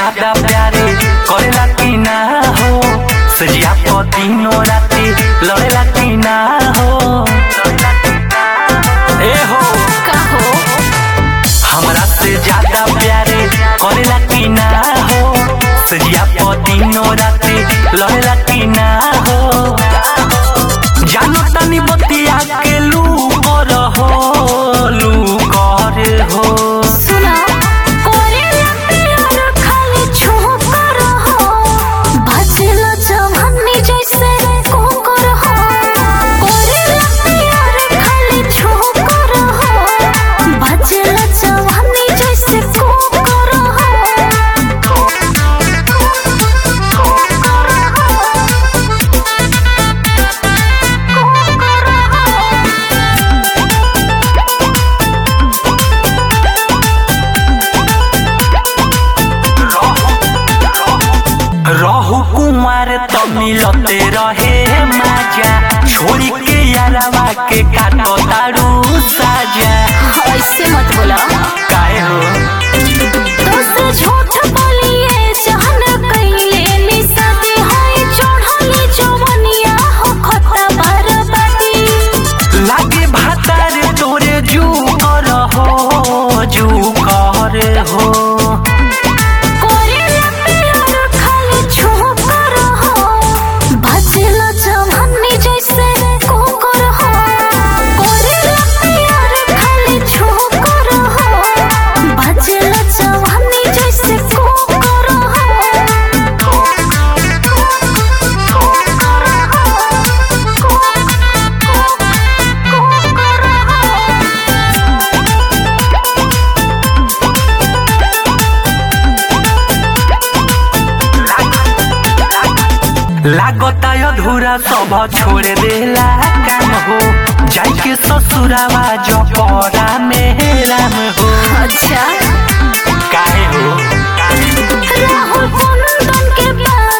ज्यादा प्यारे करेला की ना हो सजिया पतिनो राती लड़ेला की ना हो ए हो का हो हमरा से ज्यादा प्यारे करेला की ना हो सजिया पतिनो राती लड़ेला की ना हो जानो तनी बतिया के लू कर हो लू कर हो सुना कोरेला प्यार खाली छोकर हो भजला जवानी जैसे कोकर हो कोरेला प्यार खाली छोकर हो भजला जवानी जैसे कोकर हो रहु कुमार त मिलते रहे माजा छोड़ी के यारवा के काटो तारू साजा ऐसे मत बोला काहे हो दोस्त झूठ बोलिए जहन कइले निसते है चढ़ले जवनिया हो खता बरबादी लागे भातार तोरे जू कर हो जू कर हो कोरेला प्यार खाली छोकर हो भजला जवानी जैसे कोकर हो कोरेला प्यार खाली छोकर हो भजला जवानी जैसे कोकर लागता अधूरा सब छोड़ देला काम हो जाई के ससुरावा जपरा में राम हो अच्छा काहे हो राहुल कुंदन के बात